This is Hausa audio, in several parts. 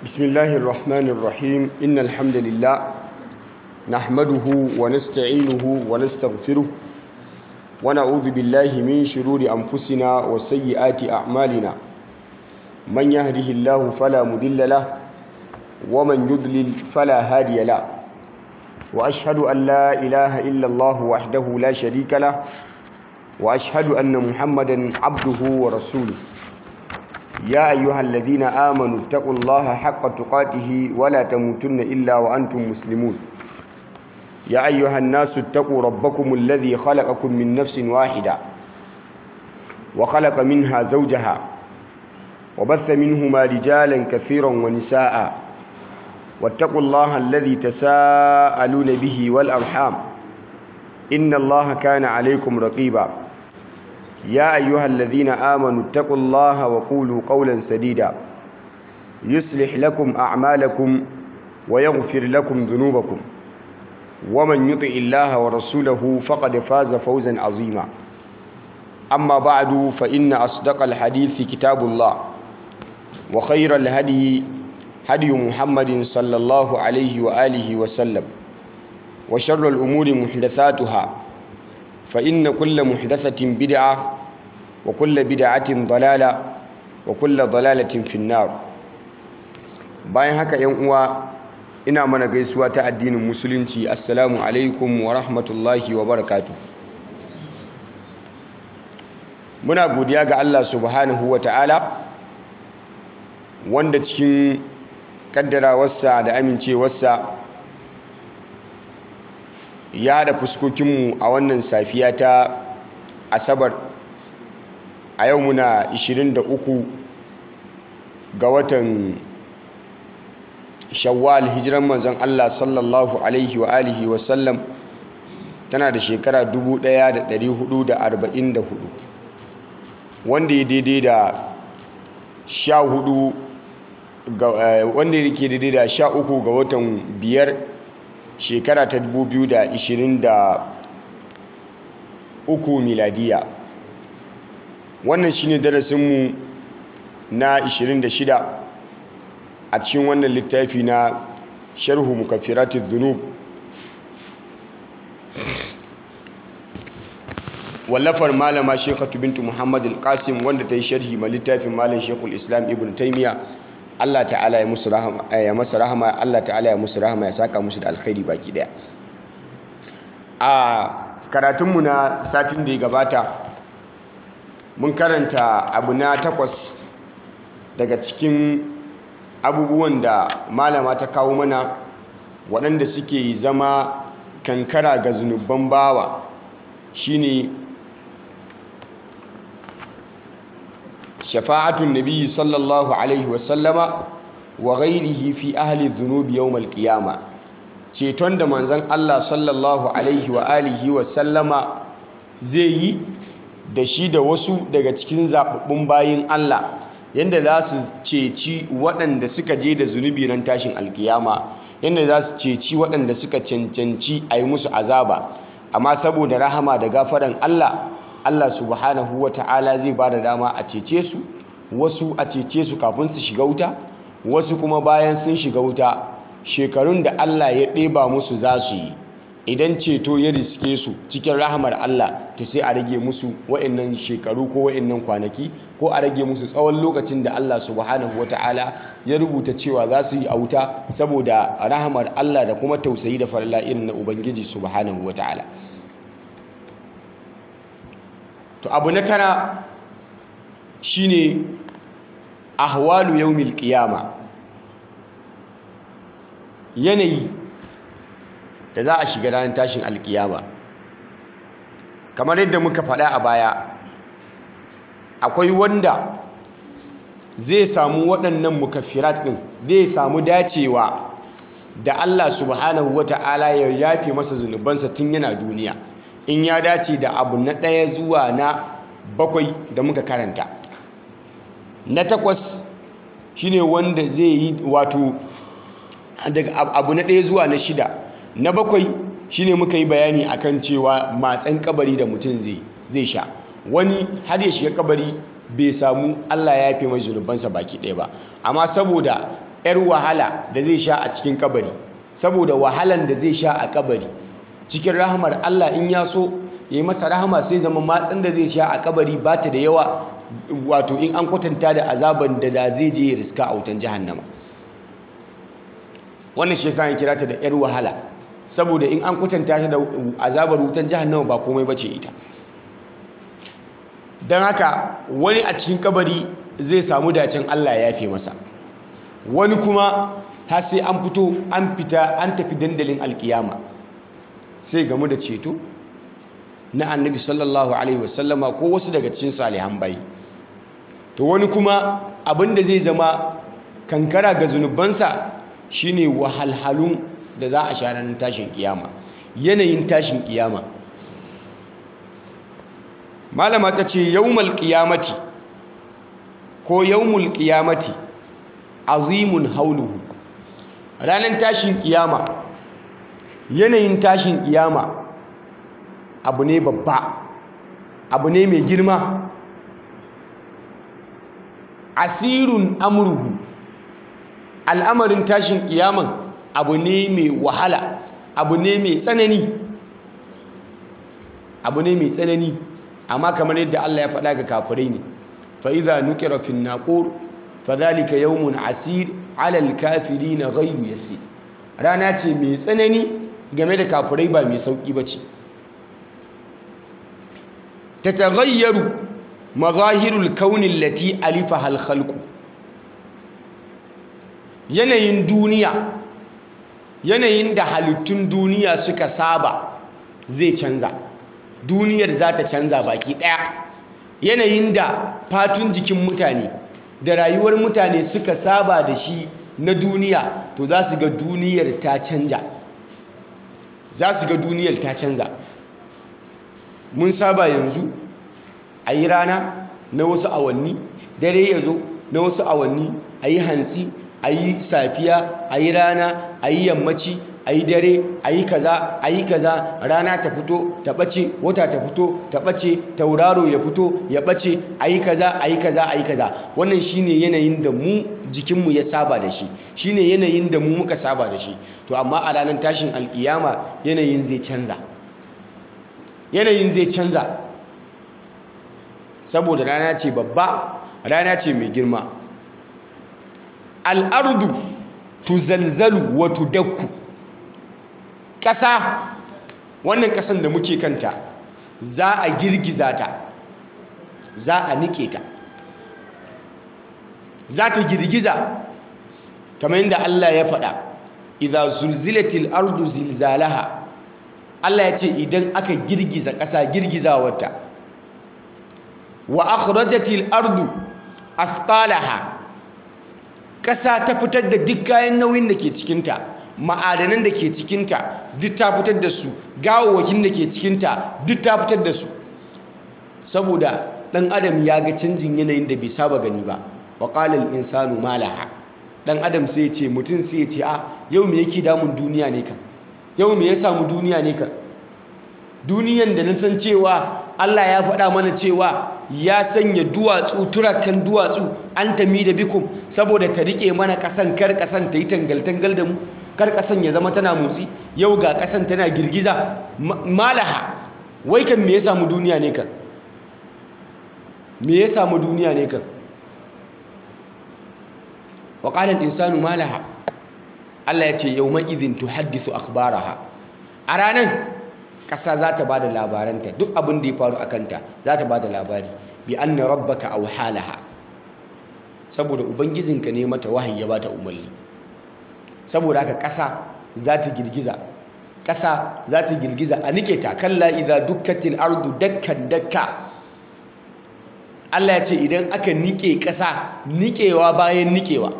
بسم الله الرحمن الرحيم إن الحمد لله نحمده ونستعينه ونستغفره ونعوذ بالله من شرور أنفسنا وسيئات أعمالنا من يهده الله فلا مضل له ومن يضلل فلا هادي له وأشهد أن لا إله إلا الله وحده لا شريك له وأشهد أن محمدا عبده ورسوله يا أيها الذين آمنوا اتقوا الله حق تقاته ولا تموتن إلا وأنتم مسلمون يا أيها الناس اتقوا ربكم الذي خلقكم من نفس واحدة وخلق منها زوجها وبث منهما رجالا كثيرا ونساء واتقوا الله الذي تساءلون به والأرحام إن الله كان عليكم رقيبا يا أيها الذين آمنوا اتقوا الله وقولوا قولا سديدا يصلح لكم أعمالكم ويغفر لكم ذنوبكم ومن يطع الله ورسوله فقد فاز فوزا عظيما أما بعد فإن أصدق الحديث كتاب الله وخير الهدي هدي محمد صلى الله عليه وآله وسلم وشر الأمور محدثاتها فإن كل محدثة بدعة وكل بدعة ضلالة وكل ضلالة في النار bayan haka yan uwa ina mana gaisuwa ta addinin musulunci assalamu alaikum wa rahmatullahi wa barakatuh muna godiya ga Allah subhanahu wa ta'ala wanda cikin kaddarawarsa da amincewarsa ya haɗa fuskokinmu a wannan safiya ta asabar a yau muna 23 ga watan shawwal hijiran manzon Allah sallallahu alaihi wa alihi wa sallam tana da shekara 1444 wanda ya daidai da 14 ga wanda yake daidai da 13 ga watan biyar shekara ta 2023 miladiya wannan shine darasinmu na 26 a cikin wannan littafi na sharhu mukaffiratid dhunub wallafar malama shekatu bintu muhammad al-qasim wanda ta yi sharhi ma littafin malam shekul islam ibn taimiyya Allah ta'ala ya musu rahama ya masa rahama Allah ta'ala ya musu rahama ya saka musu da alkhairi baki daya a karatunmu na satin da ya gabata mun karanta abu na takwas daga cikin abubuwan da malama ta kawo mana waɗanda suke zama kankara ga zunubban bawa shine shafa'atun nabiyyi sallallahu alaihi wasallama wa ghairihi fi ahli dhunubi yawm al-qiyama ceton da manzon Allah sallallahu alaihi wa alihi wasallama zai yi da shi da wasu daga cikin zababbun bayin Allah yanda za su ceci waɗanda suka je da zunubi ran tashin alkiyama yanda za su ceci waɗanda suka cancanci a yi musu azaba amma saboda rahama da gafaran Allah Allah subhanahu wa ta'ala zai ba da dama a cece su wasu a cece su kafin su shiga wuta wasu kuma bayan sun shiga wuta shekarun da Allah ya ɗeba musu za su yi idan ceto ya riske su cikin rahamar Allah ta sai a rage musu wa'annan shekaru ko wa'annan kwanaki ko a rage musu tsawon lokacin da Allah subhanahu wa ta'ala ya rubuta cewa za su yi a wuta saboda rahamar Allah da kuma tausayi da farla irin na Ubangiji subhanahu wa ta'ala to abu na tara shine ahwalu yawmil qiyama yanayi da za a shiga ranar tashin alkiyama kamar yadda muka faɗa a baya akwai wanda zai samu waɗannan mukaffirat ɗin zai samu dacewa da Allah subhanahu wata'ala ya yafe masa zunubansa tun yana duniya in ya dace da abu na ɗaya zuwa na bakwai da muka karanta na takwas shine wanda zai yi wato daga abu na ɗaya zuwa na shida na bakwai shine muka yi bayani akan cewa matsan kabari da mutum zai sha wani har ya shiga kabari bai samu Allah ya yafe mai zunubansa baki ɗaya ba amma saboda 'yar wahala da zai sha a cikin kabari saboda wahalan da zai sha a kabari cikin rahamar Allah in ya so ya yi masa rahama sai zama matsin da zai sha a kabari ba ta da yawa wato in an kwatanta da azaban da da zai je ya riska a wutan jahannama wannan shi yasa ya kira ta da 'yar wahala saboda in an kwatanta ta da azabar wutan jahannama ba komai bace ita don haka wani a cikin kabari zai samu dacin Allah ya fi masa wani kuma har sai an fito an fita an tafi dandalin alkiyama sai gamu da ceto na annabi sallallahu alaihi wasallama ko wasu daga cikin salihan bayi to wani kuma abinda zai zama kankara ga zunubansa shine wahalhalun da za a sha ranar tashin kiyama yanayin tashin kiyama malama ta ce yawmal qiyamati ko yawmul qiyamati azimun hauluhu ranar tashin kiyama yanayin tashin kiyama abu ne babba abu ne mai girma asirun amruhu al'amarin tashin kiyaman abu ne mai wahala abu ne mai tsanani abu ne mai tsanani amma kamar yadda Allah ya faɗa ga kafirai ne fa idza nukira fi naqur fadhalika yawmun asir ala alkafirin ghayru yasir rana ce mai tsanani game da kafirai ba mai sauki bace tataghayyaru mazahirul kauni allati alifaha alkhalq yanayin duniya yanayin da halittun duniya suka saba zai canza duniyar za ta canza baki ɗaya yanayin da fatun jikin mutane da rayuwar mutane suka saba da shi na duniya to za su ga duniyar ta canja za su ga duniyar ta canza mun saba yanzu a yi rana na wasu awanni dare ya zo na wasu awanni a yi hantsi a yi safiya a yi rana a yi yammaci a yi dare a yi kaza a yi kaza rana ta fito ta ɓace wata ta fito ta ɓace tauraro ya fito ya ɓace a yi kaza a yi kaza a yi kaza wannan shine yanayin da mu jikinmu ya saba da shi shine yanayin da mu muka saba da shi to amma a ranar tashin alkiyama yanayin zai canza yanayin zai canza saboda rana ce babba rana ce mai girma al'ardu tuzalzalu wa tudakku ƙasa wannan ƙasan da muke kanta za a girgiza ta za a nike ta za ta girgiza kamar yadda Allah ya faɗa idza zulzilatil ardu zilzalaha Allah ya ce idan aka girgiza ƙasa girgizawarta wa akhrajatil ardu athqalaha ƙasa ta fitar da duk kayan nauyin da ke cikinta ma'adanan da ke cikinta duk ta fitar da su gawawwakin da ke cikinta duk ta fitar da su saboda ɗan adam ya ga canjin yanayin da bai saba gani ba wa ƙalal insanu malaha ɗan adam sai ce mutum sai ce a yau me yake damun duniya ne kan yau me ya samu duniya ne kan duniyan da na san cewa Allah ya faɗa mana cewa ya sanya duwatsu turakan duwatsu an tami da bikum saboda ta rike mana ƙasan kar ƙasan ta yi tangal-tangal da mu kar ƙasan ya zama tana motsi yau ga ƙasan tana girgiza malaha wai kan me ya samu duniya ne kan me ya samu duniya ne kan wa qala al-insanu malaha Allah ya ce yawma idhin tuhaddithu akhbaraha a ranan ƙasa za ta ba da labaranta duk abin da ya faru a kanta za ta ba da labari bi an na rabbaka a wahalaha saboda ubangijinka ne mata wahayi ya ba ta umarni saboda haka ƙasa za ta girgiza ƙasa za ta girgiza a nike ta kalla idza dukkatil ardu dakkan dakka Allah ya ce idan aka nike ƙasa nikewa bayan nikewa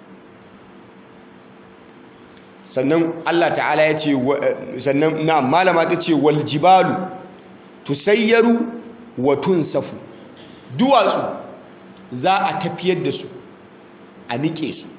sannan Allah ta'ala ya ce sannan na malama ta ce wal jibalu tusayyaru wa tunsafu duwatsu za a tafiyar da su a nike su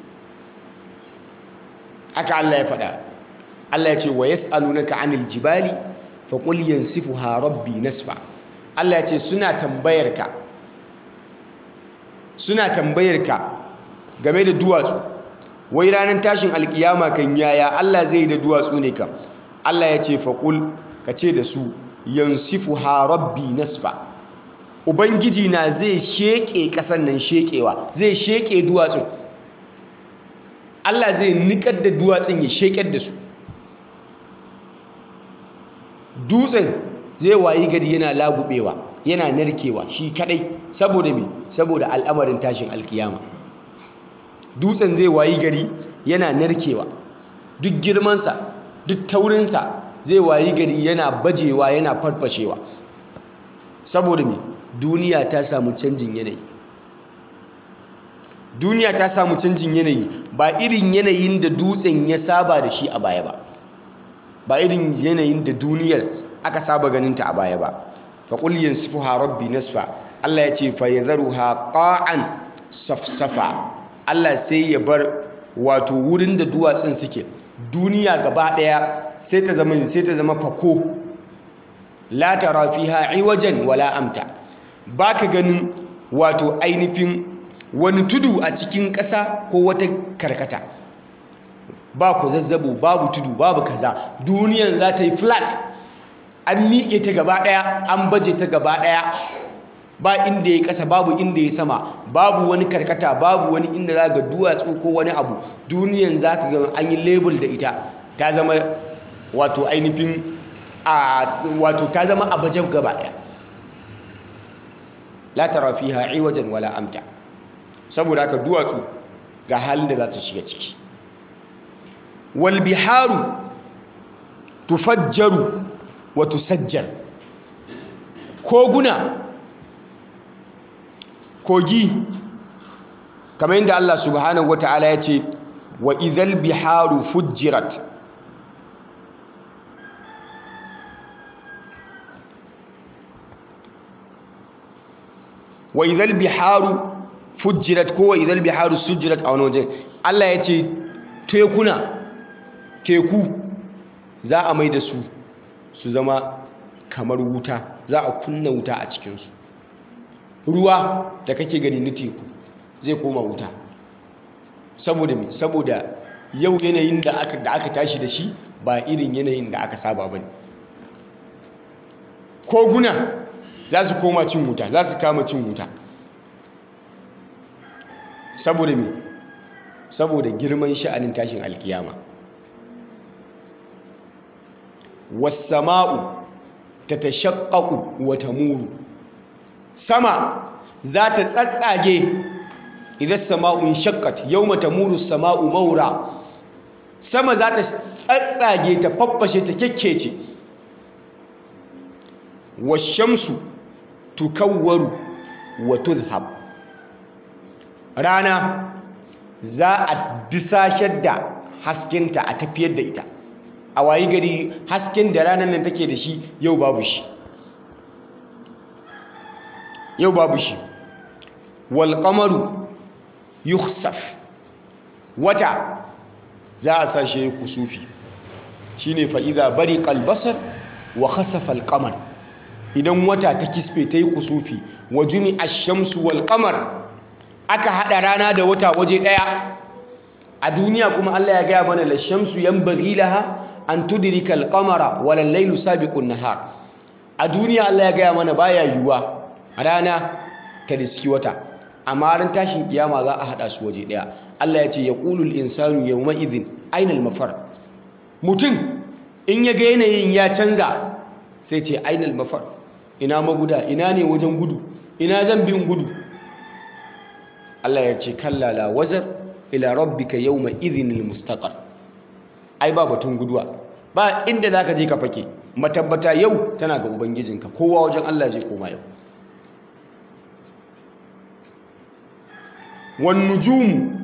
haka Allah ya faɗa Allah ya ce wa yas'alunaka 'anil jibali fa qul yansifuha rabbi nasfa Allah ya ce suna tambayar ka suna tambayar ka game da duwatsu wai ranar tashin alkiyama kan yaya Allah zai da duwatsu ne kam Allah ya ce faƙul ka ce da su yansifu ha rabbi nasfa ubangiji na zai sheƙe ƙasar nan sheƙewa zai sheƙe duwatsun Allah zai niƙar da duwatsun ya sheƙar da su dutsen zai wayi gari yana lagubewa yana narkewa shi kadai saboda me saboda al'amarin tashin alkiyama dutsen zai wayi gari yana narkewa duk girmansa duk taurinsa zai wayi gari yana bajewa yana farfashewa saboda me duniya ta samu canjin yanayi duniya ta samu canjin yanayi ba irin yanayin da dutsen ya saba da shi a baya ba ba irin yanayin da duniyar aka saba ganinta a baya ba faƙul yansifuha rabbi nasfa Allah ya ce fa yadharuha qa'an safsafa Allah sai ya bar wato wurin da duwatsun suke duniya gaba ɗaya sai ta zama sai ta zama fako la tara fiha iwajan wala amta baka ganin wato ainihin wani tudu a cikin ƙasa ko wata karkata ba ku zazzabo babu tudu babu kaza duniyan za ta yi flat an miƙe ta gaba ɗaya an baje ta gaba ɗaya ba inda ya ƙasa babu inda ya sama babu wani karkata babu wani inda za ga duwatsu ko wani abu duniyan za ka ga an yi label da ita ta zama wato ainihin a wato ta zama a baje gaba ɗaya la tara fiha iwajan wala amta saboda haka duwatsu ga halin da za su shiga ciki wal biharu tufajjaru wa tusajjar koguna kogi kamar yadda Allah subhanahu wata'ala ya ce wa idhal biharu fujjirat wa idhal biharu fujjirat ko wa idhal biharu sujjirat a wani wajen Allah ya ce tekuna teku za a mai da su su zama kamar wuta za a kunna wuta a cikinsu ruwa da kake gani na teku zai koma wuta saboda me saboda yau yanayin da aka da aka tashi da shi ba irin yanayin da aka saba bane koguna za su koma cin wuta za su kama cin wuta saboda me saboda girman sha'anin tashin alkiyama wasama'u tatashaqqaqu wa tamuru sama za ta tsatsage idan sama'un shaqqat yawma tamuru sama'u maura sama za ta tsatsage ta faffashe ta kekkece washamsu tukawwaru wa tudhhab rana za a disashar da haskenta a tafiyar da ita a wayi gari hasken da ranar nan take da shi yau babu shi yau babu shi wal qamaru yukhsaf wata za a sashe kusufi shine fa idza bariqa al basar wa khasafa al qamar idan wata ta kisfe ta yi kusufi wa jumi ash-shamsu wal qamar aka hada rana da wata waje daya a duniya kuma Allah ya gaya mana la shamsu yanbaghi laha an tudrika al-qamara wal laylu sabiqun nahar a duniya Allah ya gaya mana baya yiwuwa rana ta riski wata amma ran tashin kiyama za a hada su waje daya Allah ya ce yaqulul insanu yawma idhin ainal mafar mutum in ya ga yanayin ya canza sai ce ainal mafar ina maguda ina ne wajen gudu ina zan bin gudu Allah ya ce kallala wazar ila rabbika yawma idhinil mustaqar ai ba batun guduwa ba inda zaka je ka fake matabbata yau tana ga ubangijinka kowa wajen Allah zai koma yau wan nujumu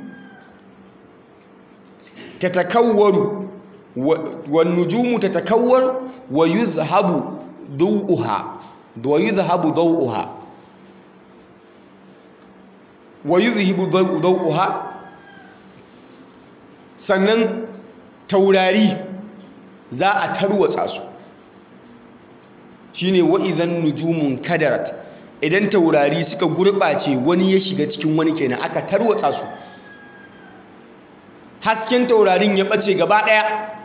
tatakawwaru wan nujumu tatakawwar wa yuzhabu dawuha wa yuzhabu dawuha wa yuzhibu dawuha sannan taurari za a tarwatsa su shine wa idan nujumun kadarat idan taurari suka gurɓace wani ya shiga cikin wani kenan aka tarwatsa su hasken taurarin ya ɓace gaba ɗaya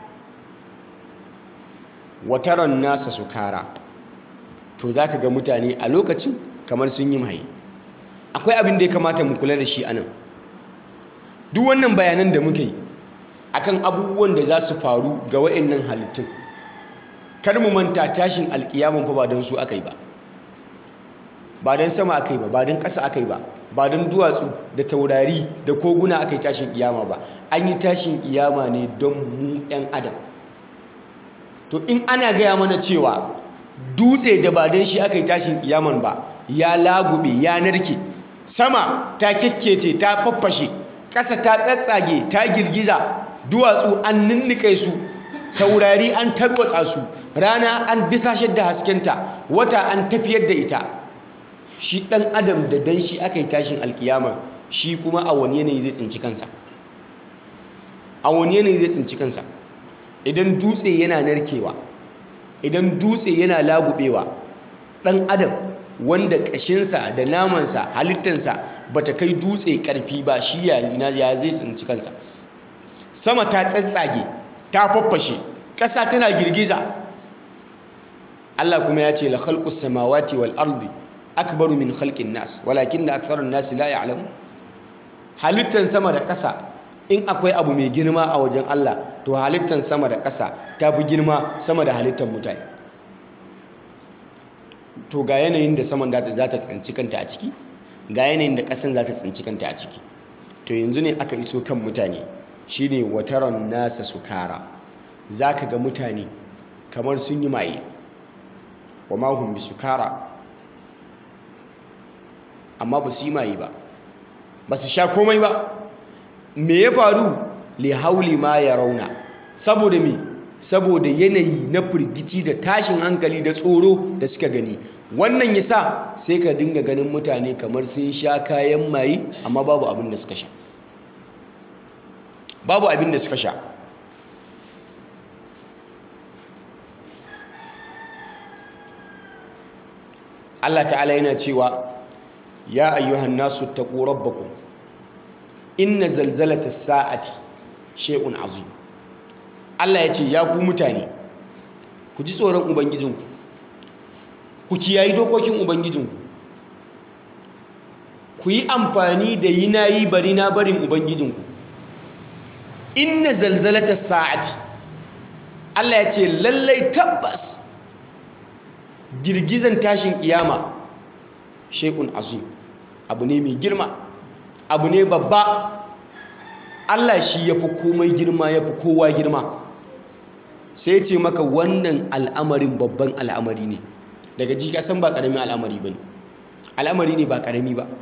wataran nasa sukara to za ka ga mutane a lokacin kamar sun yi maye akwai abin da ya kamata mu kula da shi anan duk wannan bayanan da muka yi akan abubuwan da za su faru ga wa'annan halittun kar mu manta tashin alkiyaman fa ba don su aka yi ba ba don sama aka yi ba ba don ƙasa aka yi ba ba don duwatsu da taurari da koguna aka yi tashin kiyama ba an yi tashin kiyama ne don mu 'yan adam to in ana gaya mana cewa dutse da ba don shi aka yi tashin kiyaman ba ya lagube ya narke sama ta kyakkece ta faffashe ƙasa ta tsatsage ta girgiza duwatsu an ninnike su taurari an tarwatsa su rana an disashar da haskenta wata an tafiyar da ita shi ɗan adam da dan shi aka yi tashin alkiyama shi kuma a wani yanayi zai tsinci kansa a wani yanayi zai tsinci kansa idan dutse yana narkewa idan dutse yana lagubewa ɗan adam wanda ƙashinsa da namansa halittansa ba ta kai dutse ƙarfi ba shi ya zai tsinci kansa sama ta tsatsage ta faffashe ƙasa tana girgiza Allah kuma ya ce la khalqus samawati wal ardi akbaru min khalqin nas walakin da aktharun nas la ya'lamu halittan sama da ƙasa in akwai abu mai girma a wajen Allah to halittan sama da ƙasa ta fi girma sama da halittan mutane to ga yanayin da saman za ta tsinci kanta a ciki ga yanayin da ƙasan za ta tsinci kanta a ciki to yanzu ne aka iso kan mutane shine wataron nasa sukara zaka ga mutane kamar sun yi maye wa mahum bi sukara amma ba su yi maye ba ba su sha komai ba me ya faru li hauli ma ya rauna saboda me saboda yanayi na firgici da tashin hankali da tsoro da suka gani wannan yasa sai ka dinga ganin mutane kamar sun sha kayan maye amma babu abin da suka sha babu abin da suka sha Allah ta'ala yana cewa ya ayyuhan nasu taqu rabbakum inna zalzalata sa'ati shay'un azim Allah ya ce ya ku mutane ku ji tsoron ubangijinku ku kiyayi dokokin ubangijinku ku yi amfani da yi na yi bari na barin ubangijinku inna zalzalata sa'ati Allah ya ce lallai tabbas girgizan tashin kiyama shekun azim abu ne mai girma abu ne babba Allah shi ya fi komai girma ya fi kowa girma sai ce maka wannan al'amarin babban al'amari ne daga ji san ba ƙaramin al'amari ba ne al'amari ne ba ƙarami ba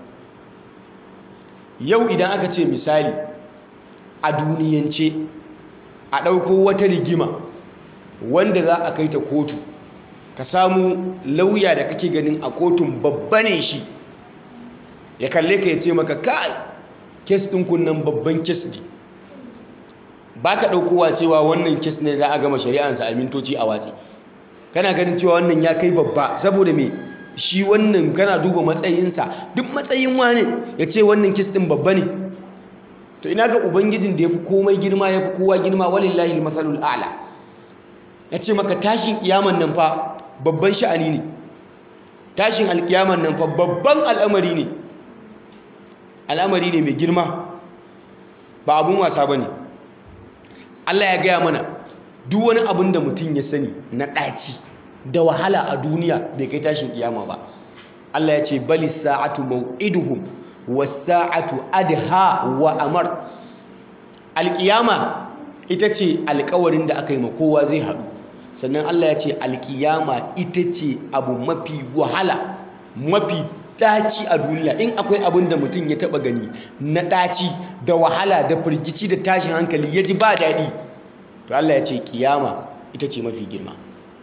yau idan aka ce misali a duniyance a ɗauko wata rigima wanda za a kai ta kotu ka samu lauya da kake ganin a kotun babba ne shi ya kalle ka ya ce maka kai kes ɗin kunnan babban kes ne ba ka ɗaukowa cewa wannan kes ne za a gama shari'ansa a mintoci a watsi kana ganin cewa wannan ya kai babba saboda me shi wannan kana duba matsayinsa duk matsayin wane ya ce wannan kes ɗin babba ne to ina ga ubangijin da ya fi komai girma ya fi kowa girma walillahi masalul a'la ya ce maka tashin kiyaman nan fa babban sha'ani ne tashin alkiyaman nan fa babban al'amari ne al'amari ne mai girma ba abun wasa ba ne Allah ya gaya mana duk wani abin da mutum ya sani na ɗaci da wahala a duniya bai kai tashin kiyama ba Allah ya ce bali sa'atu mau'iduhum wasa'atu adha wa amar alkiyama ita ce alkawarin da aka yi ma kowa zai haɗu sannan Allah ya ce alkiyama ita ce abu mafi wahala mafi ɗaci a duniya in akwai abin da mutum ya taɓa gani na ɗaci da wahala da firgici da tashin hankali ya ji ba daɗi to Allah ya ce kiyama ita ce mafi girma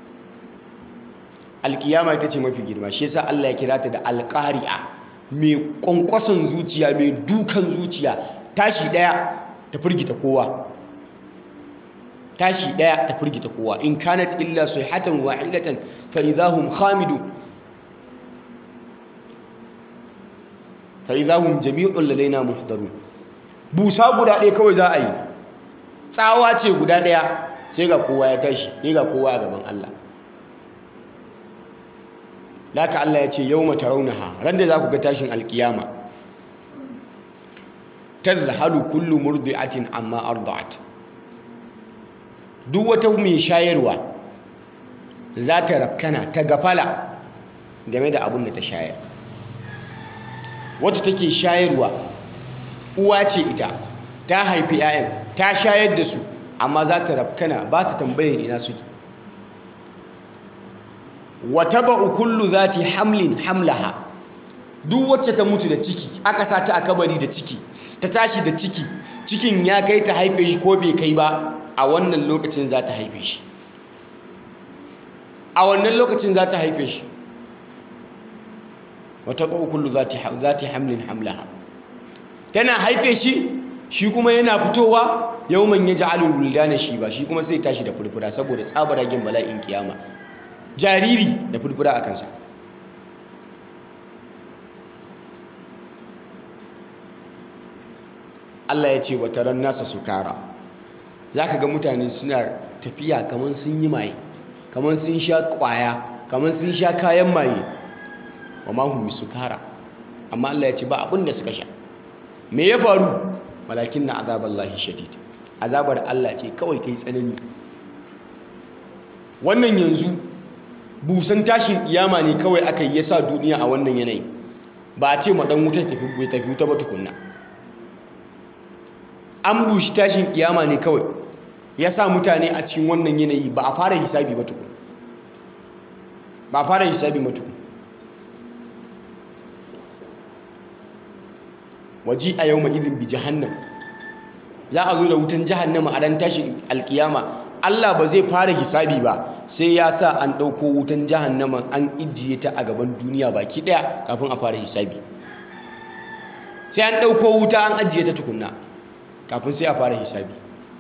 alkiyama ita ce mafi girma shi yasa Allah ya kira ta da alƙari'a mai ƙwanƙwason zuciya mai dukan zuciya tashi ɗaya ta firgita kowa tashi ɗaya ta firgita kowa in kanat illa sayhatan wahidatan fa idahum khamidun fa idahum jami'un ladaina muhdarun busa guda ɗaya kawai za a yi tsawa ce guda ɗaya sai ga kowa ya tashi sai ga kowa a gaban Allah Laka Allah ya ce yau mata raunaha ran da za ku ga tashin alkiyama tazhalu kullu murdi'atin amma arda'at duk wata mai shayarwa za ta rafkana ta gafala game da abin da ta shayar wacce take shayarwa uwa ce ita ta haifi 'ya'yan ta shayar da su amma za ta rafkana ba ta tambayin ina suke wata ba'u kullu za ta hamlin hamlaha duk wacce ta mutu da ciki aka sa ta a kabari da ciki ta tashi da ciki cikin ya kai ta haife shi ko bai kai ba a wannan lokacin za ta haife shi a wannan lokacin za ta haife shi wata ba'u kullu za ta hamlin hamlaha tana haife shi shi kuma yana fitowa yawman ya ja'alul wuldana shi ba shi kuma sai tashi da furfura saboda tsabaragen bala'in kiyama jariri da furfura a kansa Allah ya ce wata ran nasa sukara za ka ga mutane suna tafiya kamar sun yi maye kamar sun sha kwaya kamar sun sha kayan maye wa mahummi sukara amma Allah ya ce ba abin da suka sha me ya faru walakin na azabar lahi shadid azabar Allah ce kawai ta yi tsanani wannan yanzu busan tashin kiyama ne kawai aka yi yasa duniya a wannan yanayi ba a ce ma dan wuta tafi bai tafi wuta ba tukunna an bushi tashin kiyama ne kawai yasa mutane a cikin wannan yanayi ba a fara hisabi ba tukun ba a fara hisabi ba tukun waji a yau ma'izin bi jahannam za a zo da wutan jahannama a ran tashin alkiyama Allah ba zai fara hisabi ba sai ya sa an ɗauko wutan jahannama an ijiye ta a gaban duniya baki ɗaya kafin a fara hisabi sai an ɗauko wuta an ajiye ta tukunna kafin sai a fara hisabi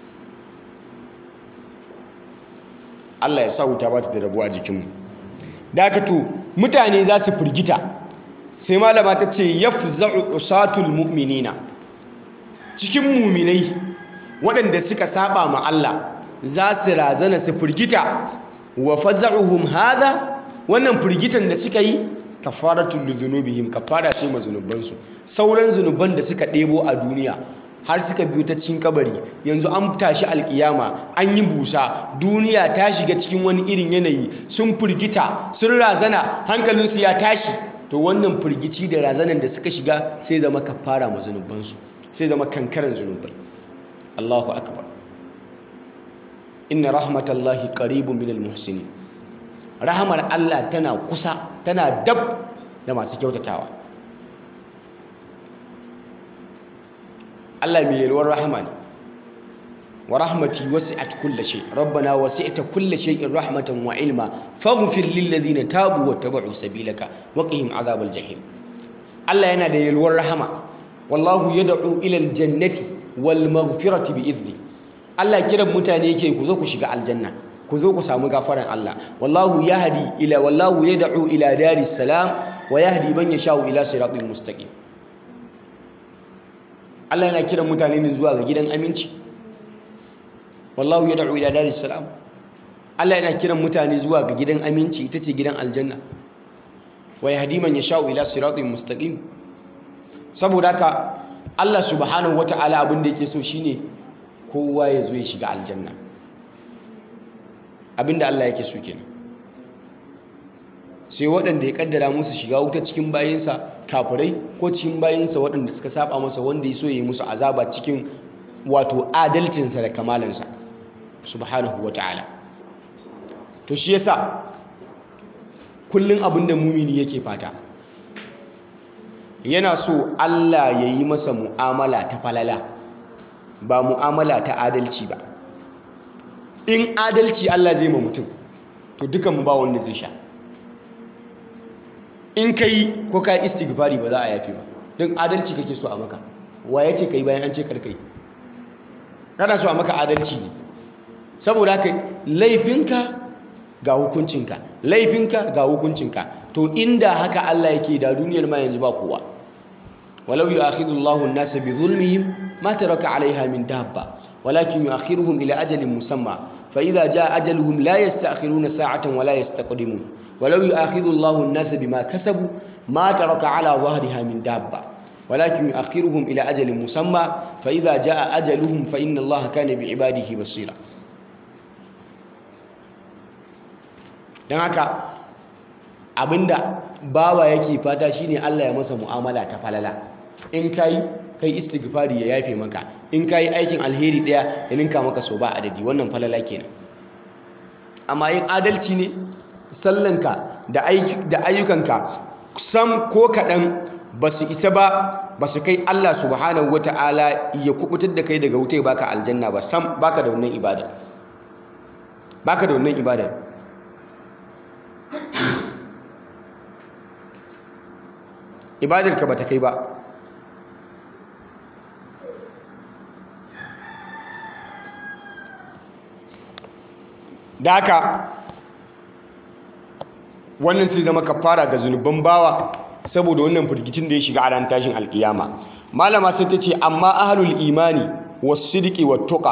Allah ya sa wuta ba ta da rabuwa jikinmu dakatu mutane za su firgita sai malama ta ce yafza'u usatul mu'minina cikin muminai waɗanda suka saba ma Allah za su razana su firgita wa faza'uhum hadha wannan firgitan da suka yi kafaratul lidhunubihim kafara ce ma zunubansu sauran zunuban da suka ɗebo a duniya har suka biyo ta cikin kabari yanzu an tashi alkiyama an yi busa duniya ta shiga cikin wani irin yanayi sun firgita sun razana hankalinsu ya tashi to wannan firgici da razanan da suka shiga sai zama kafara ma zunubansu sai zama kankaran zunubai Allahu akbar inna rahmatallahi qaribun minal muhsinin rahamar Allah tana kusa tana dab da masu kyautatawa Allah mai yalwar rahama ne wa rahmati wasi'at kulli shay rabbana wasi'ta kulli shay'in rahmatan wa ilma faghfir lil ladina tabu wa tabu sabilaka wa qihim azabal jahim Allah yana da yalwar rahama wallahu yad'u ila al jannati wal maghfirati bi idni Allah kiran mutane yake ku zo ku shiga aljanna ku zo ku samu gafaran Allah wallahu yahdi ila wallahu yad'u ila daris salam wa yahdi man yasha'u ila siratin mustaqim Allah yana kiran mutane ne zuwa ga gidan aminci wallahu yad'u ila daris salam Allah yana kiran mutane zuwa ga gidan aminci ita ce gidan aljanna wa yahdi man yasha'u ila siratin mustaqim saboda haka Allah subhanahu wata'ala abin da yake so shine kowa ya zo ya shiga aljanna abinda Allah yake so kenan sai waɗanda ya kaddara musu shiga wuta cikin bayinsa kafirai ko cikin bayinsa waɗanda suka saba masa wanda ya so ya yi musu azaba cikin wato adalcinsa da kamalansa subhanahu wa ta'ala to shi yasa kullum abinda mumini yake fata yana so Allah ya yi masa mu'amala ta falala ba mu'amala ta adalci ba in adalci Allah zai ma mutum to dukan mu ba wanda zai sha in kai ko ka istighfari ba za a yafi ba don adalci kake so a maka wa yace kai bayan an ce karkai kana so a maka adalci ne saboda haka laifinka ga hukuncinka laifinka ga hukuncinka to inda haka Allah yake da duniyar ma yanzu ba kowa walau yu'akhidullahu an-nasa bi zulmihim ma taraka 'alayha min dabba walakin yu'akhiruhum ila ajalin musamma fa idza jaa ajaluhum la yasta'khiruna sa'atan wa la yastaqdimun walau yu'akhidhu Allahu an-nasa bima kasabu ma taraka ala dhahriha min dabba walakin yu'akhiruhum ila ajalin musamma fa idza jaa ajaluhum fa inna Allaha kana bi'ibadihi basira dan haka abinda bawa yake fata shine Allah ya masa mu'amala ta falala in kai kai istighfari ya yafe maka in kai aikin alheri daya ya ninka maka so ba adadi wannan falala kenan amma in adalci ne sallanka da ayyukanka sam ko kaɗan ba su isa ba ba su kai Allah subhanahu wata'ala ya kubutar da kai daga wuta ya baka aljanna ba sam baka da wannan ibada baka da wannan ibada ibadarka ba ta kai ba da haka wannan sai zama kafara ga zunuban bawa saboda wannan firgicin da ya shiga a ran tashin alkiyama malama sai ta ce amma ahlul imani was-sidqi wat-tuqa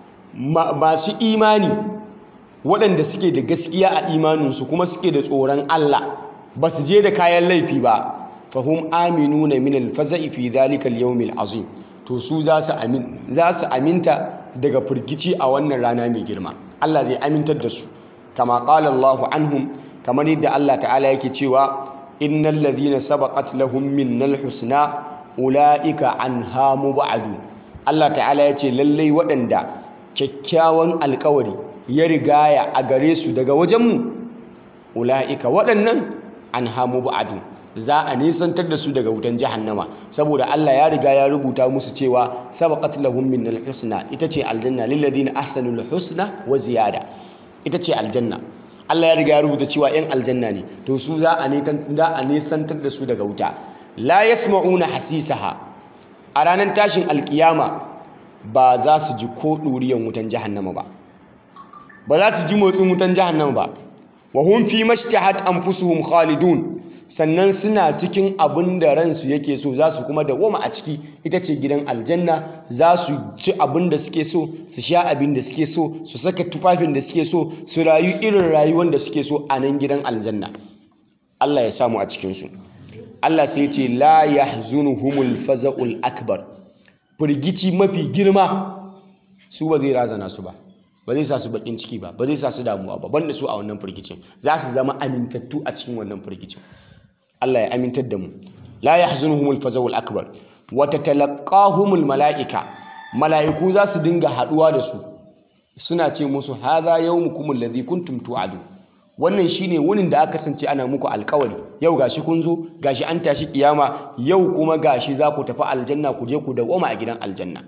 masu imani waɗanda suke da gaskiya a imaninsu kuma suke da tsoron Allah ba su je da kayan laifi ba fahum aminuna min al-faza'i fi dhalika al-yawm al-azim to su za su amin za su aminta daga firgici a wannan rana mai girma Allah zai amintar da su kama qala Allahu anhum kamar yadda Allah ta'ala yake cewa innal ladhina sabaqat lahum minnal husna ulaika anha mubadu Allah ta'ala ya ce lallai waɗanda kyakkyawan alkawari ya rigaya a gare su daga wajenmu ulaika waɗannan anha mubadu za a nisantar da su daga wutan jahannama saboda Allah ya riga ya rubuta musu cewa sabaqat lahum minnal husna ita ce aljanna lil ladina ahsanul husna wa ziyada ita ce aljanna Allah ya riga ya rubuta cewa yan aljanna ne to su za a nisantar da su daga wuta la yasma'una hasisaha a ranar tashin alkiyama ba za su ji ko ɗuriyan wutan jahannama ba ba za su ji motsin wutan jahannama ba wa hum fi mashtahat anfusuhum khalidun sannan suna cikin abin da ransu yake so za su kuma dawoma a ciki ita ce gidan aljanna za su ci abin da suke so su sha abin da suke so su saka tufafin da suke so su rayu irin rayuwar da suke so a nan gidan aljanna Allah ya samu a cikinsu Allah sai ce la yahzunuhumul faza'ul akbar firgici mafi girma su ba zai razana su ba ba zai sa su bakin ciki ba ba zai sa su damuwa ba banda su a wannan firgicin za su zama amintattu a cikin wannan firgicin Allah ya amintar da mu la yahzunuhumul faza'ul akbar wa tatalaqahumul malaika mala'iku za su dinga haduwa da su suna ce musu hadha yawmukum alladhi kuntum tu'adu wannan shine wunin da aka kasance ana muku alkawari yau gashi kun zo gashi an tashi kiyama yau kuma gashi za ku tafi aljanna ku je ku dawoma a gidan aljanna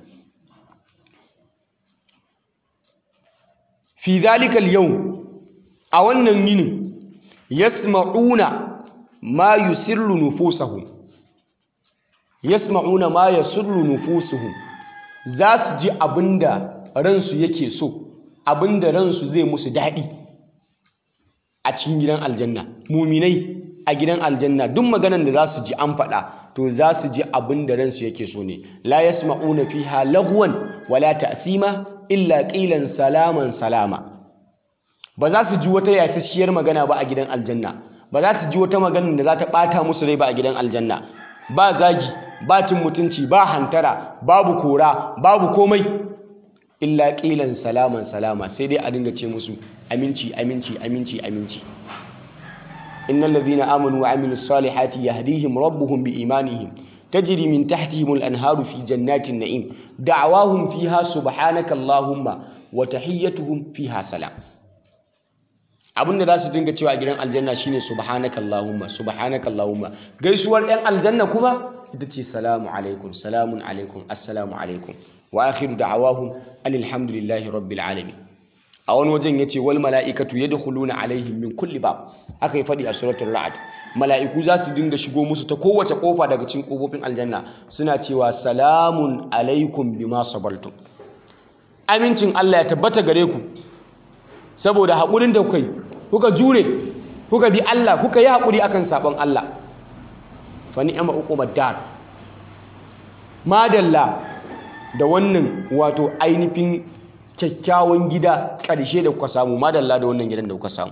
fi zalikal yau a wannan yinin yasma'una ma yusirru nufusahum yasma'una ma yasurru nufusuhum za su ji abinda ransu yake so abinda ransu zai musu daɗi a cikin gidan aljanna muminai a gidan aljanna duk maganan da za su ji an faɗa to za su ji abin da ransu yake so ne la yasma'una fiha lagwan wala ta'sima illa qilan salaman salama ba za su ji wata yasasshiyar magana ba a gidan aljanna ba za su ji wata magana da za ta ɓata musu rai ba a gidan aljanna ba zagi ba cin mutunci ba hantara babu kora babu komai illa ƙilan salaman salama sai dai a dinga ce musu aminci aminci aminci aminci innal ladhina amanu wa amilus salihati yahdihim rabbuhum bi imanihim tajri min tahtihim al anharu fi jannatin na'im da'awahum fiha subhanaka allahumma wa tahiyyatuhum fiha salam abinda za su dinga cewa a gidan aljanna shine subhanaka allahumma subhanaka allahumma gaisuwar ɗan aljanna kuma ita ce salamu alaikum salamun alaikum assalamu alaikum wa akhiru da'awahum alhamdulillahi rabbil alamin a wani wajen yace wal mala'ikatu yadkhuluna alaihim min kulli bab aka yi fadi a suratul ra'd mala'iku za su dinga shigo musu ta kowace kofa daga cikin kofofin aljanna suna cewa salamun alaikum bima sabartum amincin Allah ya tabbata gare ku saboda haƙurin da kuka yi kuka jure kuka bi Allah kuka yi haƙuri akan sabon Allah fa ni'ma uqubad dar madalla da wannan wato ainihin kyakkyawan gida ƙarshe da kuka samu madalla da wannan gidan da kuka samu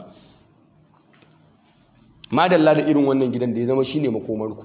madalla da irin wannan gidan da ya zama shine makomarku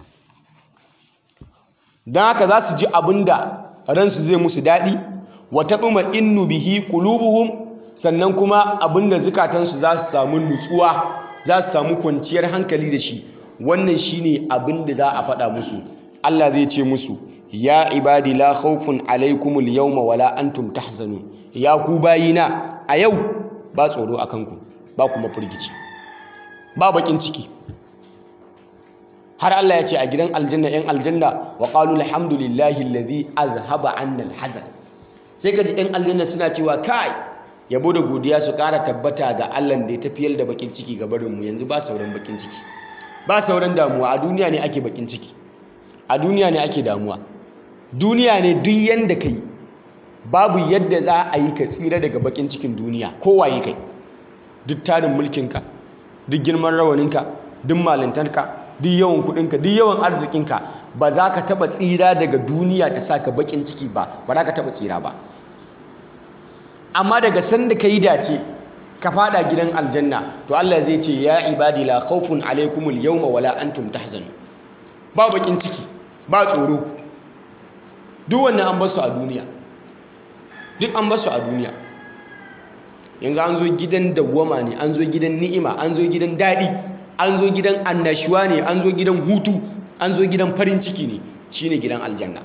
don haka za su ji abin da ransu zai musu daɗi wa taɓima innu bihi qulubuhum sannan kuma abin da zukatansu za su samu nutsuwa za su samu kwanciyar hankali da shi wannan shine abin da za a faɗa musu Allah zai ce musu ya ibadi la khawfun alaikumul yawma wala antum tahzanun ya ku bayina a yau ba tsoro a kanku ba kuma firgici ba bakin ciki har Allah ya ce a gidan aljanna yan aljanna wa qalu alhamdulillahi alladhi azhaba anna alhazan sai ka ji yan aljanna suna cewa kai yabo da godiya su ƙara tabbata ga Allah da ya tafiyar da bakin ciki ga barin mu yanzu ba sauran bakin ciki ba sauran damuwa a duniya ne ake bakin ciki a duniya ne ake damuwa duniya ne duk yanda kai babu yadda za a yi ka tsira daga bakin cikin duniya kowaye kai duk tarin mulkinka duk girman rawaninka duk malintarka duk yawan kudinka duk yawan arzikinka ba za ka taba tsira daga duniya ta sa ka bakin ciki ba ba za ka taba tsira ba amma daga sanda ka yi dace ka fada gidan aljanna to Allah zai ce ya ibadi la khawfun alaikumul yawma wala antum tahzanun ba bakin ciki ba tsoro duk wannan an basu a duniya duk an basu a duniya yanzu an zo gidan dawwama ne an zo gidan ni'ima an zo gidan daɗi an zo gidan annashuwa ne an zo gidan hutu an zo gidan farin ciki ne shine gidan aljanna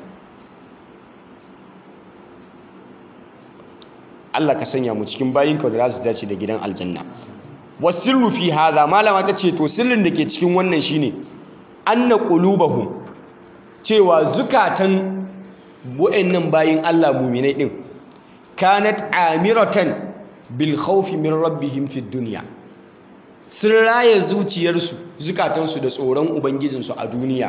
Allah ka sanya mu cikin bayinka da za su dace da gidan aljanna wasirru fi hadha malama ta ce to sirrin da ke cikin wannan shine anna qulubahum cewa zukatan wa'annan bayin Allah mu'minai din kanat amiratan bil khawfi min rabbihim fid dunya sun raye zuciyarsu zukatansu da tsoron ubangijinsu a duniya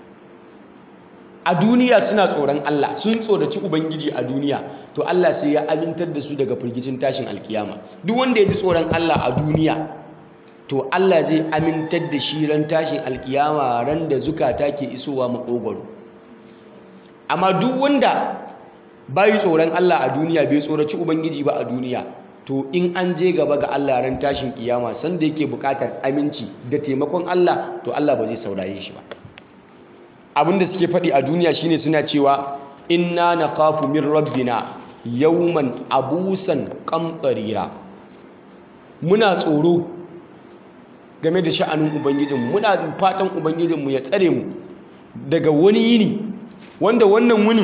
a duniya suna tsoron Allah sun tsoraci ubangiji a duniya to Allah sai ya amintar da su daga firgicin tashin alkiyama duk wanda ya ji tsoron Allah a duniya to Allah zai amintar da shi ran tashin alkiyama ran da zukata ke isowa makogwaro amma duk wanda bai tsoron Allah a duniya bai tsoraci ubangiji ba a duniya to in an je gaba ga Allah ran tashin kiyama sanda yake bukatar aminci da taimakon Allah to Allah ba zai saurare shi ba abinda suke faɗi a duniya shine suna cewa inna nakhafu min rabbina yawman abusan qamtarira muna tsoro game da sha'anin ubangijinmu muna fatan ubangijinmu ya tsare mu daga wani yini wanda wannan wunin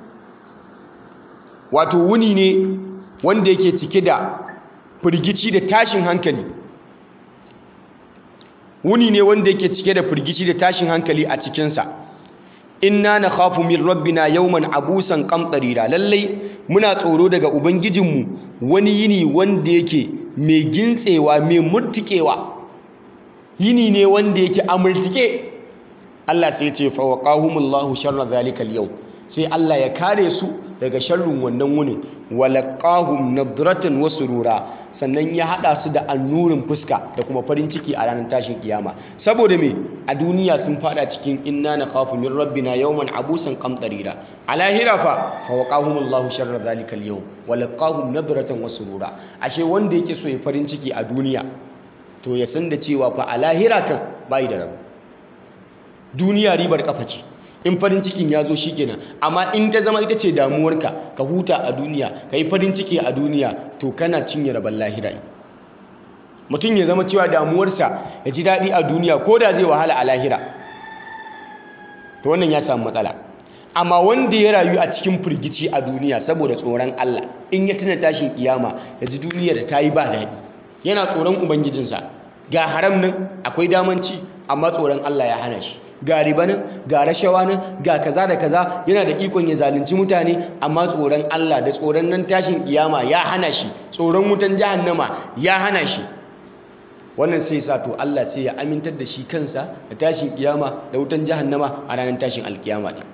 wato wuni ne wanda yake cike da firgici da tashin hankali wuni ne wanda yake cike da firgici da tashin hankali a cikinsa inna na khafu min rabbina yawman abusan qamtarira lallai muna tsoro daga ubangijinmu wani yini wanda yake mai gintsewa mai murtikewa yini ne wanda yake amurtike Allah sai ya ce fa waqahumullahu sharra zalikal yau sai Allah ya kare su daga sharrin wannan wunin walaqahum nadratan wa surura sannan ya hada su da annurin fuska da kuma farin ciki a ranar tashin kiyama saboda me a duniya sun fada cikin inna nakhafu min rabbina yawman abusan qamtarira a lahira fa fa waqahumullahu sharra zalikal yawm walaqahum nadratan wa surura ashe wanda yake so ya farin ciki a duniya to ya san da cewa fa a lahira kan bai da rabu duniya ribar kafa ce in farin cikin ya zo shi kenan amma in ta zama ita ce damuwarka ka huta a duniya ka yi farin ciki a duniya to kana cinye rabon lahira mutum ya zama cewa damuwarsa ya ji daɗi a duniya ko da zai wahala a lahira to wannan ya samu matsala amma wanda ya rayu a cikin firgici a duniya saboda tsoron Allah in ya tuna tashin kiyama ya ji duniya da ta yi ba daɗi yana tsoron ubangijinsa ga haram nan akwai damanci amma tsoron Allah ya hana shi ga riba nan ga rashawa nan ga kaza da kaza yana da ikon ya zalunci mutane amma tsoron Allah da tsoron nan tashin kiyama ya hana shi tsoron wutan jahannama ya hana shi wannan sai sa to Allah sai ya amintar da shi kansa da tashin kiyama da wutan jahannama a ranar tashin alkiyama din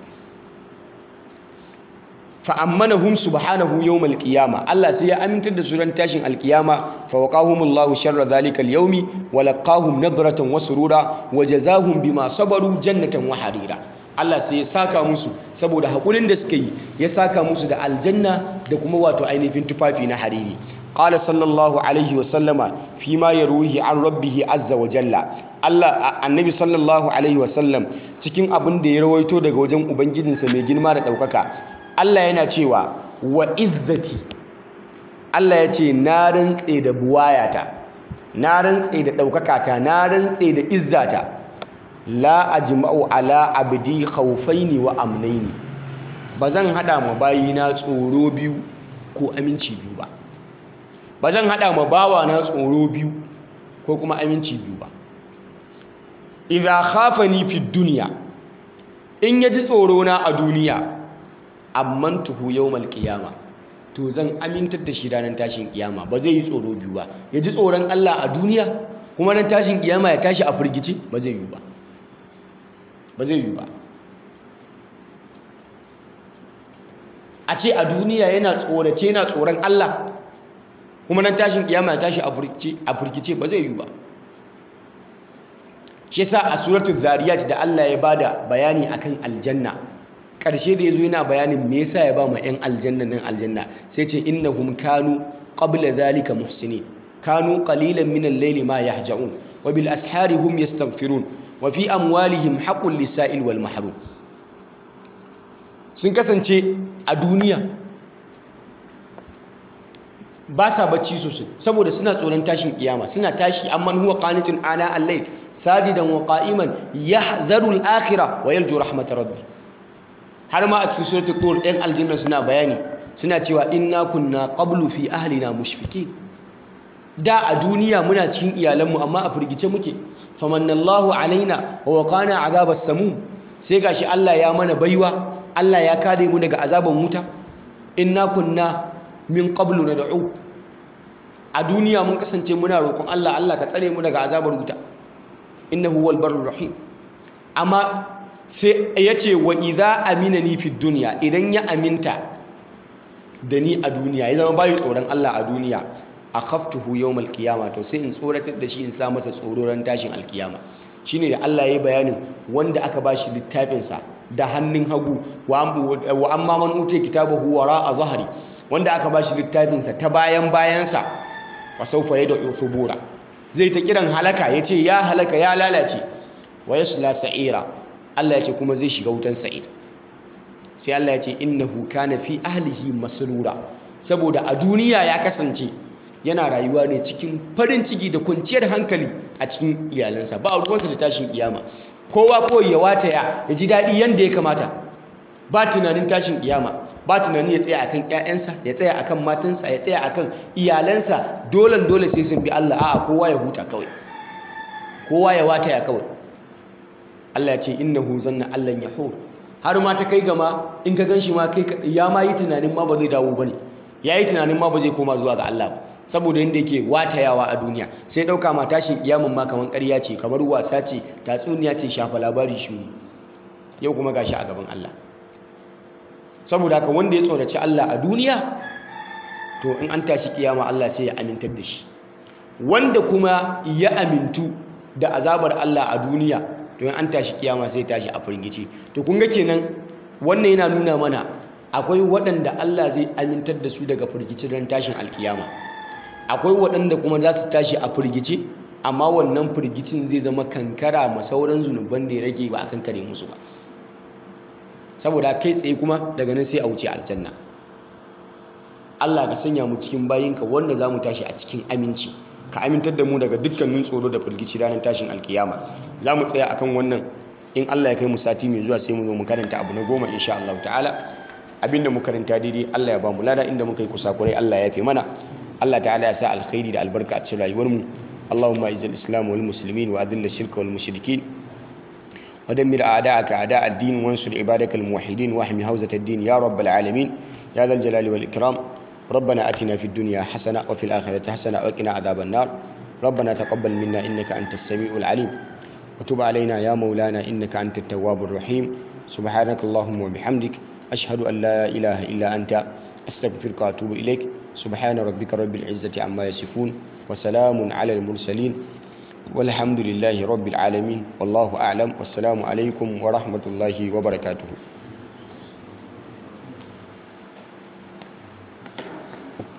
fa'ammanahum subhanahu yawmal qiyama Allah sai ya amintar da su ran tashin alkiyama fa waqahumullahu sharra zalikal yawmi wa laqahum nadratan wa surura wa jazahum bima sabaru jannatan wa harira Allah sai ya saka musu saboda haƙurin da suka yi ya saka musu da aljanna da kuma wato ainihin tufafi na hariri qala sallallahu alaihi wa sallama fi ma yaruhi an rabbihi azza wa jalla Allah annabi sallallahu alaihi wa sallam cikin abin da ya rawaito daga wajen ubangijinsa mai girma da ɗaukaka Allah yana cewa wa izzati Allah ya ce na rantse da buwayata na rantse da ɗaukakata na rantse da izzata la ajma'u ala abdi khawfaini wa amnaini ba zan hada ma bayina tsoro biyu ko aminci biyu ba ba zan hada ma bawa na tsoro biyu ko kuma aminci biyu ba idza khafani fi dunya in yaji tsoro na a duniya ammantuhu yawmal qiyama to zan amintar da shi ranar tashin kiyama ba zai yi tsoro biyu ba yaji tsoron Allah a duniya kuma ran tashin kiyama ya tashi a firgice ba zai yi ba ba zai yi ba a ce a duniya yana tsorace yana tsoron Allah kuma nan tashin kiyama ya tashi a firgice ba zai yi ba shi yasa a suratul zariyat da Allah ya bada bayani akan aljanna ƙarshe da yazo yana bayanin me yasa ya ba mu 'yan aljanna nan aljanna sai ce innahum kanu qabla zalika muhsinin kanu qalilan min al-layli ma yahja'un wa bil ashari hum yastaghfirun wa fi amwalihim haqqul lisa'il wal mahrum sun kasance a duniya ba sa bacci sosai saboda suna tsoron tashin kiyama suna tashi amman huwa qanitun ana al-layl sajidan wa qa'iman yahzaru al-akhirah wa yarju rahmat rabbi har ma a cikin suratul tur ɗan aljanna suna bayani suna cewa inna kunna qablu fi ahlina mushfikin da a duniya muna cikin iyalanmu amma a firgice muke famannallahu alaina wa waqana azabas samum sai gashi Allah ya mana baiwa Allah ya kare mu daga azaban wuta inna kunna min qablu nad'u a duniya mun kasance muna roƙon Allah Allah ka tsare mu daga azabar wuta innahu huwal barrur rahim amma sai yace wa idza aminani fid dunya idan ya aminta da ni a duniya ya zama bayu tsoron Allah a duniya akhaftuhu yawmal qiyama to sai in tsoratar da shi in sa masa tsororan tashin alkiyama shine da Allah ya yi bayanin wanda aka bashi littafin sa da hannun hagu wa amma man utiya kitabahu wara a zahari wanda aka bashi littafin sa ta bayan bayan sa fa sawfa yad'u thubura zai ta kiran halaka yace ya halaka ya lalace wa yasla sa'ira Allah yace kuma zai shiga wutan sa'ir sai Allah yace innahu kana fi ahlihi masrura saboda a duniya ya kasance yana rayuwa ne cikin farin ciki da kwanciyar hankali a cikin iyalansa ba a ruwansa da tashin kiyama kowa kawai ya wataya ya ji daɗi yadda ya kamata ba tunanin tashin kiyama ba tunanin ya tsaya akan ƴaƴansa ya tsaya akan matansa ya tsaya akan iyalansa dole dole sai sun bi Allah a'a kowa ya huta kawai kowa ya wataya kawai Allah ya ce innahu zanna allan yahur har ma ta kai gama in ka ganshi ma kai ya ma yi tunanin ma ba zai dawo bane yayi tunanin ma ba zai koma zuwa ga Allah ba saboda yadda yake watayawa a duniya sai ɗauka ma tashin kiyamun ma kamar ƙarya ce kamar wasa ce tatsuniya ce shafa labari shi yau kuma gashi a gaban Allah saboda haka wanda ya tsoraci Allah a duniya to in an tashi kiyama Allah sai ya amintar da shi wanda kuma ya amintu da azabar Allah a duniya to in an tashi kiyama sai tashi a firgice to kun ga kenan wannan yana nuna mana akwai waɗanda Allah zai amintar da su daga firgici don tashin alkiyama akwai waɗanda kuma za su tashi a firgice amma wannan firgicin zai zama kankara ma sauran zunuban da ya rage ba a kankare musu ba saboda kai tsaye kuma daga nan sai a wuce aljanna Allah ka sanya mu cikin bayinka wanda za mu tashi a cikin aminci ka amintar da mu daga dukkanin tsoro da firgici ranar tashin alkiyama za mu tsaya akan wannan in Allah ya kai mu sati mai zuwa sai mu zo mu karanta abu na goma insha Allah ta'ala abinda mu karanta daidai Allah ya ba mu lada inda muka yi kusakurai Allah ya fi mana Allah ta'ala ya sa alkhairi da albarka a cikin rayuwar mu Allahumma izil islam wal muslimin wa adilla shirka wal mushrikin wa dammir a'da'aka a'da' ad-din wansur ibadakal muwahhidin wa ahmi hawzat ad-din ya rabbal alamin ya dhal jalali wal ikram ربنا آتنا في الدنيا حسنة وفي الآخرة حسنة وقنا عذاب النار ربنا تقبل منا إنك أنت السميع العليم وتب علينا يا مولانا إنك أنت التواب الرحيم سبحانك اللهم وبحمدك أشهد أن لا إله إلا أنت أستغفرك وأتوب إليك سبحان ربك رب العزة عما يصفون وسلام على المرسلين والحمد لله رب العالمين والله أعلم والسلام عليكم ورحمة الله وبركاته